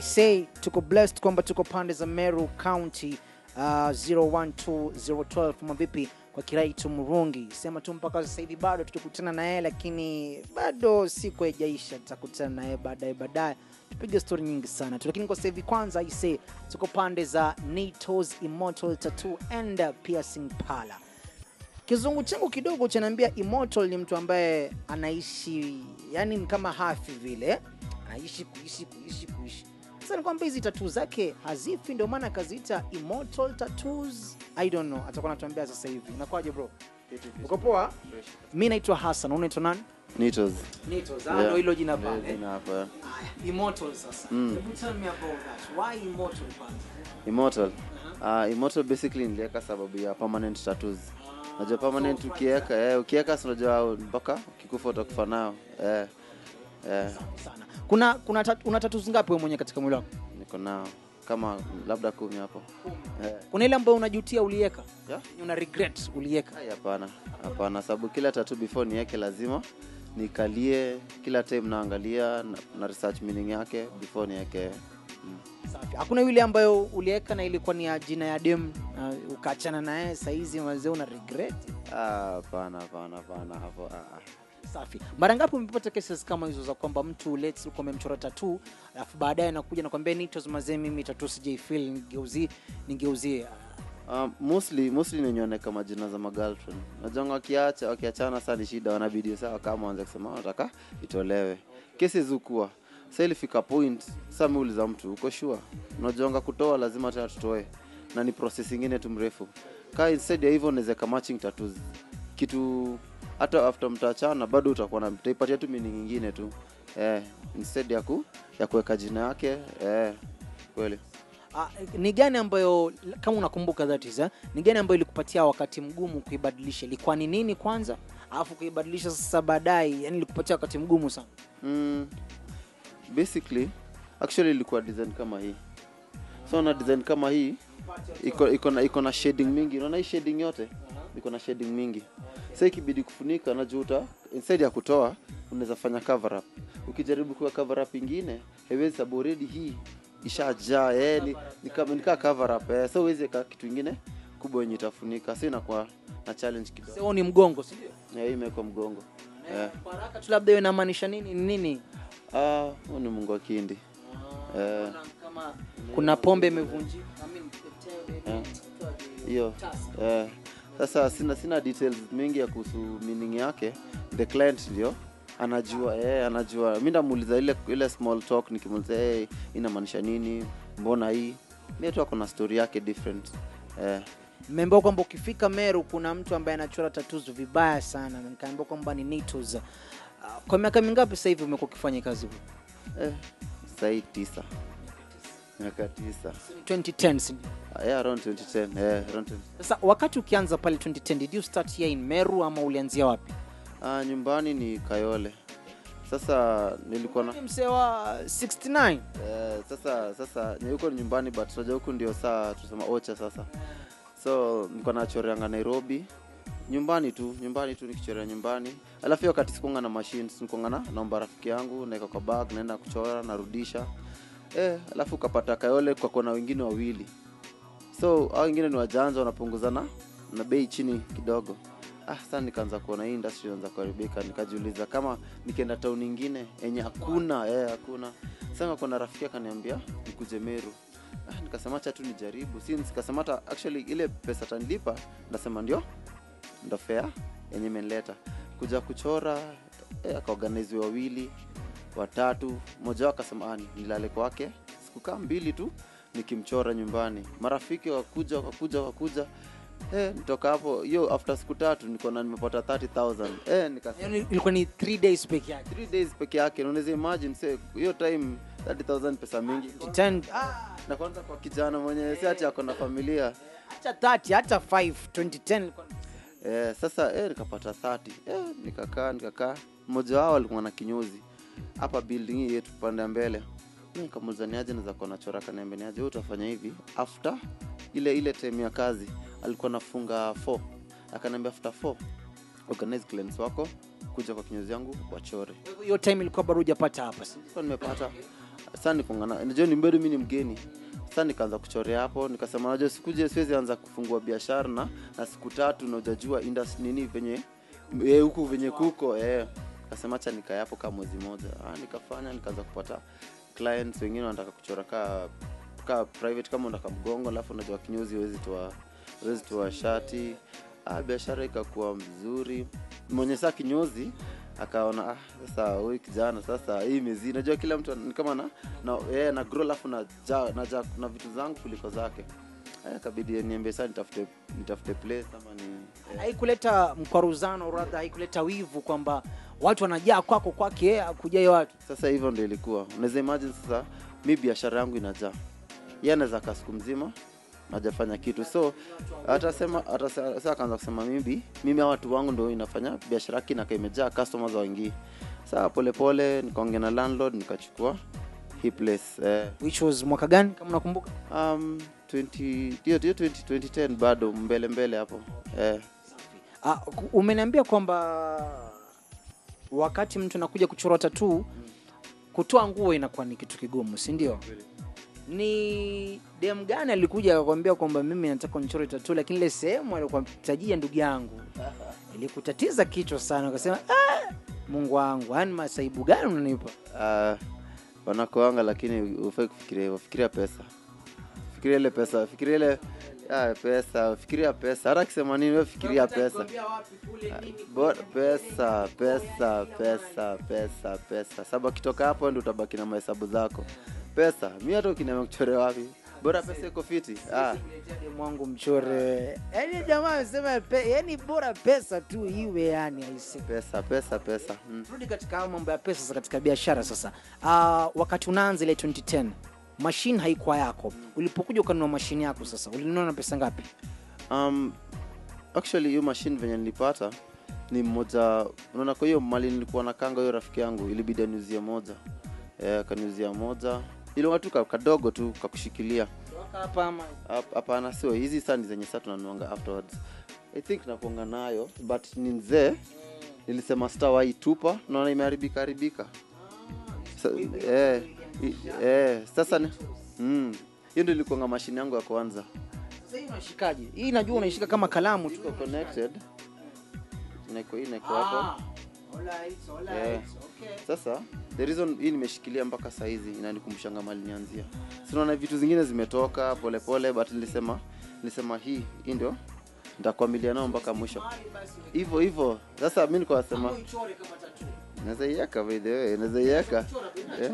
I say tuko blessed kwamba tuko pande za Meru County uh, 012012 mavipi kwa Kiraitu Murungi, sema tu mpaka sasa hivi bado tutakutana na yeye, lakini bado siku haijaisha, tutakutana na yeye baadaye baadaye tupige story nyingi sana tu, lakini kwa sasa hivi kwanza I say tuko pande za Nitos Immortal Tattoo and Piercing Parlor. Kizungu changu kidogo chanaambia Immortal ni mtu ambaye anaishi yani ni kama hafi vile, anaishi kuishi kuishi kuishi. Sasa ni kwamba hizi tatuu zake hazifi, ndio maana akaziita Immortal Tattoos. I don't know, atakuwa anatuambia sasa hivi. Unakwaje bro? Uko poa? Mimi naitwa Hassan, unaitwa nani? Nitos. Nitos, ah, Yeah. ndio hilo jina Ndio pale. jina hapa. Aya, Immortal sasa. Hebu tell me about that. Why Immortal kwanza? Immortal. Uh, Immortal basically niliweka sababu ya permanent tattoos. Unajua permanent ukiweka, eh, ukiweka si unajua mpaka ukikufa utakufa nao. Eh. Eh, Sana. Kuna kuna tat, una tattoos ngapi wewe mwenyewe katika mwili wako? niko nao kama labda kumi hapo. Eh. Kuna ile ambayo unajutia uliweka? Yeah? Una regret uliweka? Ai, Hapana, hapana, sababu kila tattoo before niweke lazima nikalie kila time naangalia na, na research meaning yake before niweke. Mm. Safi. Hakuna yule ambayo uliweka na ilikuwa ni ya jina ya dem uh, ukaachana naye saizi mazee una regret? Ah, Hapana, hapana, hapana hapo. Ah, ah. Safi. Mara ngapi umepata cases kama hizo za kwamba mtu let's ulikuwa umemchora tattoo alafu baadaye anakuja nakwambia nitos mazee, mimi tattoo sijaifeel, nigeuzie nigeuzie. Uh, mostly mostly ninyooneka majina za magirlfriend najonga wakiacha wakiachana saa ni shida wanabidi saa kama wanze kusema wanataka itolewe kesi zukua sa ilifika point sa miuliza mtu uko sure unajonga kutoa lazima tena tutoe na ni process ingine tu mrefu ka instead ya hivyo nawezeka matching tattoos kitu hata after mtaachana bado utakuwa na utaipatia tu meaning ingine tu eh, instead ya ku ya kuweka jina yake eh, kweli Ah, ni gani ambayo kama unakumbuka that is, eh? ni gani ambayo ilikupatia wakati mgumu kuibadilisha? Ilikuwa ni nini kwanza, alafu kuibadilisha sasa baadaye, yani ilikupatia wakati mgumu sana? mm, basically actually ilikuwa design kama hii so na design kama hii iko iko na iko na shading mingi unaona hii shading yote iko na shading mingi sasa ikibidi kufunika najuta instead ya kutoa unaweza fanya cover up ukijaribu kuwa cover up ingine haiwezi sababu already hii ishajaa eh ni, ni kama nikaa cover up eh so huwezi weka kitu ingine kubwa yenye itafunika so inakuwa na challenge kidogo Sasa ni mgongo, si ndio? eh hii imewekwa mgongo eh Kwa haraka tu labda hiyo inamaanisha nini ni nini? ah huyu ni mungu wa kindi eh Kama kuna pombe imevunjika, I mean, Eh. hiyo eh, sasa sina sina details mingi ya kuhusu meaning yake the client ndio anajua eh, anajua mi ndamuuliza ile ile small talk nikimuuliza hey, inamaanisha nini mbona hii mi tu ako na story yake different eh, Nimeambiwa kwamba ukifika Meru kuna mtu ambaye anachora tattoos vibaya sana, na nikaambiwa kwamba ni Nitos. Uh, kwa miaka mingapi sasa hivi umekuwa ukifanya kazi hii? eh, sahii tisa miaka tisa 2010 si ndio? Ah, yeah, around 2010 eh, around 20. Sasa wakati ukianza pale 2010, did you start here in Meru ama ulianzia wapi? Ah, nyumbani ni Kayole sasa nilikuwa na Ni mzee wa 69. Eh, sasa sasa ni huko ni nyumbani but unajua huku ndio saa tusema ocha sasa so niko nachoreanga nairobi nyumbani tu nyumbani tu nikichorea nyumbani alafu hiyo wakati sikuanga na machines nikuanga na naomba rafiki yangu naeka kwa bag naenda kuchora narudisha eh, alafu ukapata kayole kwa kona wengine wawili so hao wengine ni wajanja wanapunguzana na bei chini kidogo ah sasa nikaanza kuona hii industry inaanza kuharibika nikajiuliza kama nikienda town ingine yenye hakuna eh hakuna sasa kuna rafiki akaniambia nikuje Meru ah nikasema acha tu nijaribu since nikasema hata actually ile pesa tanilipa ndasema ndio ndo fair yenye imenileta kuja kuchora eh, akaorganize wawili watatu mmoja wao akasema ah, nilale kwake sikukaa mbili tu nikimchora nyumbani marafiki wakuja wakakuja wakakuja eh, nitoka hapo hiyo after siku tatu niko na nimepata 30000 eh, nikasema Yaani ilikuwa ni 3 days peke yake. 3 days peke yake na unaweza imagine say hiyo time 30000 pesa mingi 10 ah, na kwanza kwa kijana mwenye si ati ako na familia hata 30 hata 5 2010 ilikuwa eh, sasa eh, nikapata 30 eh, nikakaa nikakaa mmoja wao alikuwa na kinyozi hapa building hii yetu pande ya mbele Mi nikamuuliza niaje naweza kuwa nachora kaniambia niaje wewe utafanya hivi after ile ile time ya kazi alikuwa nafunga 4 akaniambia after 4 organize clients wako kuja kwa kinyozi yangu wachore hiyo time ilikuwa bado hujapata hapa. si? Sasa nimepata sasa nikongana najua ni bado mi ni mgeni sasa nikaanza kuchorea hapo nikasema najua sikuje siwezi anza kufungua biashara na, na siku tatu na ujajua industry nini venye eh, huku venye kuko eh. kasema acha nikae hapo kama mwezi moja ah, nikafanya nikaanza kupata clients wengine wanataka kuchora ka ka private kama unataka mgongo alafu unajua kinyozi huwezi toa huwezi toa shati ah, biashara ikakuwa mzuri mwenye saa kinyozi akaona ah, sasa huyu kijana sasa hii mezi najua kila mtu ni kama na na, yeah, na grow alafu na ja, na, ja, na vitu zangu kuliko zake Eh, kabidi niambie saa nitafute nitafute place ama ni eh, haikuleta mkwaruzano radha haikuleta wivu kwamba watu wanajaa kwako kwake yeye akujai watu sasa hivyo ndio ilikuwa unaweza imagine sasa mi biashara yangu inajaa ye anaweza kaa siku mzima najafanya kitu so atasema atasa- sasa akaanza kusema mimi mimi hawa watu wangu ndo inafanya biashara yake inakaa imejaa customers waingii saa polepole nikaongea na landlord nikachukua hii place eh, which was mwaka gani kama unakumbuka um, 20 hiyo hiyo 20 2010 bado mbele mbele hapo eh, Ah, ku- umeniambia kwamba wakati mtu anakuja kuchora tatuu kutoa nguo inakuwa ni kitu kigumu si ndio ni dem gani alikuja akakwambia kwamba mimi nataka nichore tatuu lakini ile sehemu alikuwa tajia ndugu yangu ilikutatiza kichwa sana ukasema ah, mungu wangu yani masaibu gani unanipa uh, wanakoanga lakini ufai kufikiria hivyo fikiria pesa fikiria ile pesa fikiria ile ah, pesa fikiria pesa hata akisema nini we fikiria pesa Bo- pesa pesa pesa pesa pesa sababu akitoka hapo ndi utabaki na mahesabu zako pesa mi hata ukiniambia kuchore wapi bora pesa iko fiti ah, mwangu mchore yani jamaa amesema pe, yani bora pesa tu iwe yani aisi pesa pesa pesa mm. turudi katika hayo mambo ya pesa sasa katika biashara sasa uh, wakati unaanza ile 2010 mashine haikuwa yako ulipokuja ukanunua mashine yako sasa ulinunua na pesa ngapi um, actually hiyo machine venye nilipata ni mmoja unaona kwa hiyo mali nilikuwa na kanga hiyo rafiki yangu ilibidi aniuzie moja eh, akaniuzia moja ilikuwa tu ka- kadogo tu kakushikilia hapa ama Hap- hapana sio hizi saa ni zenye saa tunanuanga afterwards i think nakuanga nayo but ni mzee nilisema sitawai tupa naona imeharibika haribika Sa, eh, i- eh, sasa ni- mm, hiyo ndio ilikuanga mashine yangu ya kwanza sasa hii unashikaje hii najua unaishika kama kalamu tu iko connected inaiko hii inaiko hapo Ah, alright, alright, Yeah. okay. sasa the reason hii nimeshikilia mpaka saizi inanikumbushanga mali nianzia sinaona vitu zingine zimetoka polepole but nilisema nilisema hii hii ndio nitakwamilia nao mpaka mwisho hivyo hivyo sasa mi nikuwa nasema Uichore kama tattoo. naweza iweka by the way naweza iweka Eh.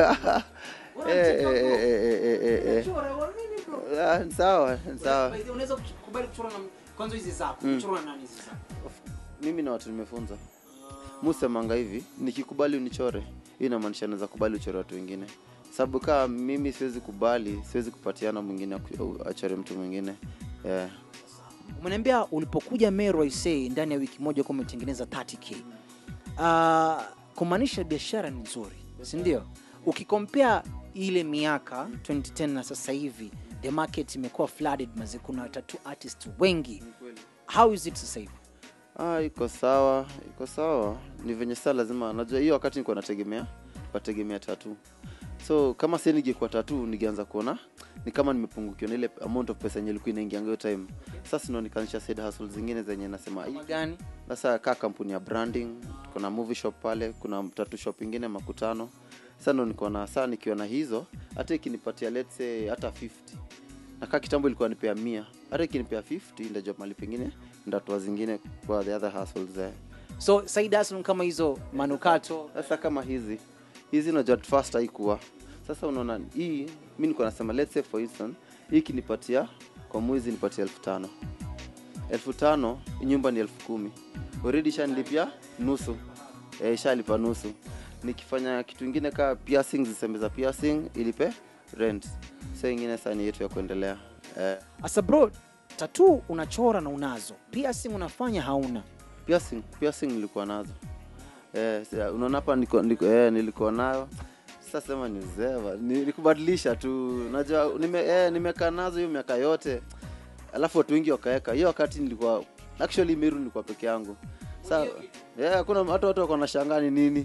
Eh, eh, eh, eh, eh, eh, eh. Chora, wa nini bro? Ah, ni sawa ni sawa By the way, unaweza kukubali kuchora na kwanza hizi zako kuchora na nani hizi zako mimi na watu nimefunza musemanga hivi nikikubali unichore hii inamaanisha naweza kubali uchore watu wengine sababu kaa mimi siwezi kubali siwezi kupatiana mwingine aku- achore mtu mwingine yeah. umeniambia ulipokuja Meru Aisee ndani ya wiki moja kuwa umetengeneza 30k uh, kumaanisha biashara ni nzuri si ndio ukikompea ile miaka 2010 na sasa hivi the market imekuwa flooded maze kuna tattoo artist wengi how is it sasa hivi ah, iko sawa iko sawa ni venye saa lazima najua hiyo wakati nikuwa nategemea wategemea tatu so kama si ningekuwa tatu ningeanza kuona ni kama nimepungukiwa na ile amount of pesa yenye ilikuwa inaingianga hiyo time sasa ndo nikaanzisha side hustle zingine zenye nasema "Hii Kama gani sasa kaa kampuni ya branding kuna movie shop pale kuna tatu shop ingine makutano sasa ndo niko na saa nikiwa na hizo hata ikinipatia let's say hata 50 na kaa kitambo ilikuwa nipea mia hata ikinipea 50 ndajua mali pengine ndatoa zingine kwa the other hustles there so side hustle kama hizo manukato sasa kama hizi hizi unajua at first haikuwa sasa unaona hii mi niko nasema let's say for instance hii ikinipatia kwa mwezi nipatia elfu tano elfu tano nyumba ni elfu kumi already shanilipia nusu e, shalipa nusu nikifanya kitu ingine kaa piercing zisembe za piercing ilipe rent sa ingine saa ni yetu ya kuendelea eh, asa bro tattoo unachora na unazo piercing unafanya hauna piercing piercing nilikuwa nazo eh, si- unaona hapa niko, niko, eh, nilikuwa nayo sasa sema ni zeva nilikubadilisha tu najua nime, eh, nimekaa nazo hiyo miaka yote alafu watu wengi wakaweka hiyo wakati nilikuwa actually meru nilikuwa peke yangu sa yeah, kuna hata watu wako na shangaa ni nini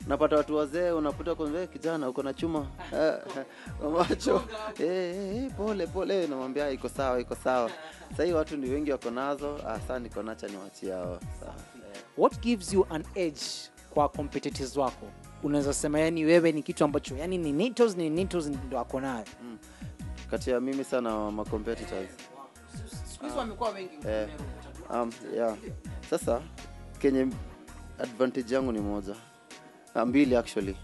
unapata watu wazee unaputa kwa kijana uko na chuma Eh, eh, macho eh, eh, eh, pole pole namwambia iko sawa iko sawa sahii watu ni wengi wako nazo ah, saa niko nacha niwachia hao sawa eh. what gives you an edge kwa competitors wako unaweza sema yani wewe ni kitu ambacho yani ni nitos ni nitos ndo ako nayo kati ya mimi sana ma competitors Eh, um, yeah. Sasa kenye advantage yangu ni moja Ah, mbili actually,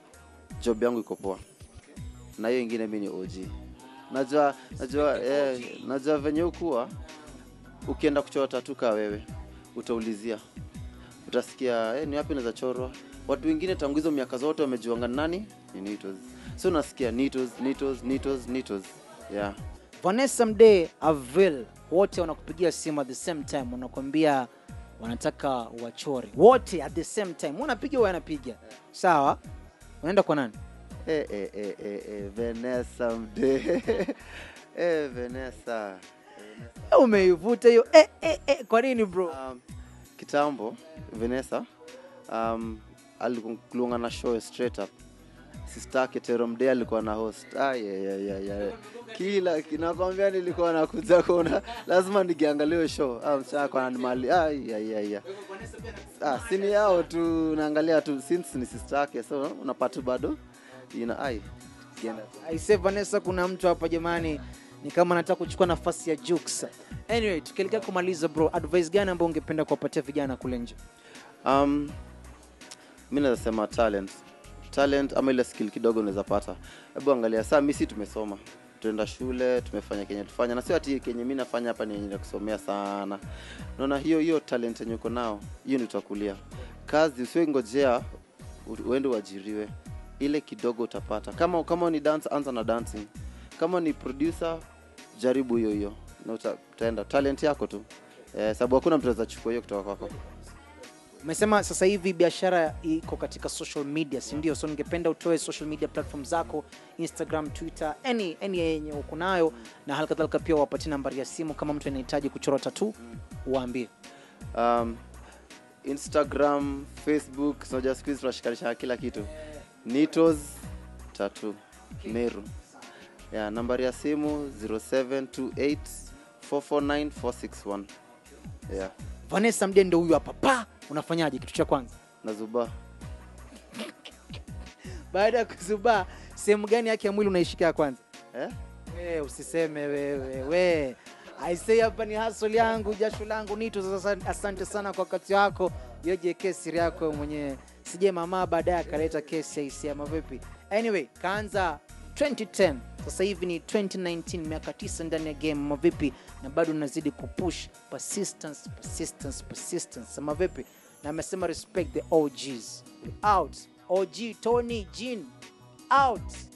job yangu iko poa, na hiyo ingine mi ni OG. Najua najua eh, najua venye ukuwa ukienda kuchora tatu kaa wewe utaulizia, utasikia eh, ni wapi naweza chorwa. Watu wengine tangu hizo miaka zote wamejuanga ni nani ni Nitos, so unasikia Nitos, Nitos, Nitos, Nitos. Yeah. vanessa mde avil wote wanakupigia simu at the same time wanakwambia wanataka wachore wote at the same time unapiga wewe anapiga sawa unaenda kwa nani Eh, eh, eh, eh, eh, Vanessa mde eh, Vanessa Eh, umeivuta hiyo eh, eh, eh, kwa nini bro um, kitambo Vanessa um, alikuwa na show straight up sister Ketero Mdee alikuwa na host ah, yeah, yeah, yeah, yeah. kila kinakwambia nilikuwa nakuja kuona lazima nikiangalia show ah, msichana kwa mali ah, yeah, yeah, yeah. ah, sini yao tu naangalia tu since ni sister yake so unapata bado ina ai kienda aise vanessa kuna mtu hapa jamani ni kama anataka kuchukua nafasi ya jux anyway tukielekea kumaliza bro advice gani ambayo ungependa kuwapatia vijana kule nje um, mi naweza sema talent talent ama ile skill kidogo unaweza pata hebu angalia saa mi si tumesoma tuenda shule tumefanya kenye tufanya na sio ati kenye mi nafanya hapa ni yenye kusomea sana naona hiyo hiyo talent yenye uko nao hiyo ni utakulia kazi usiwe ngojea u- uende uajiriwe ile kidogo utapata kama kama ni dance anza na dancing kama ni producer jaribu hiyo hiyo na uta, utaenda talent yako tu eh, sababu hakuna mtu anaweza chukua hiyo kutoka kwako umesema sasa hivi biashara iko katika social media si ndio so ningependa utoe social media platform zako instagram twitter any any yenye uko nayo na hali kadhalika pia wapatie nambari ya simu kama mtu anahitaji kuchora tatu waambie um, instagram facebook sinaja siku hizi tunashikanisha kila kitu nitos tatu meru yeah, nambari ya simu 0728 449 461 yeah. vanessa mdendo huyu hapa pa unafanyaje kitu cha kwanza na zuba baada ya kuzubaa sehemu gani yake ya mwili unaishika ya kwanza eh? we usiseme wewe we aisei hapa ni hasol yangu jasho langu nito sasa asante sana kwa wakati wako yoje kesi yako wewe mwenyewe sije mama baadaye akaleta kesi aisi ama vipi anyway kaanza 2010 sasa hivi ni 2019 miaka 9 ndani ya game ama vipi na bado unazidi kupush persistence persistence persistence ama vipi na amesema respect the OGs We out OG Tony Jean out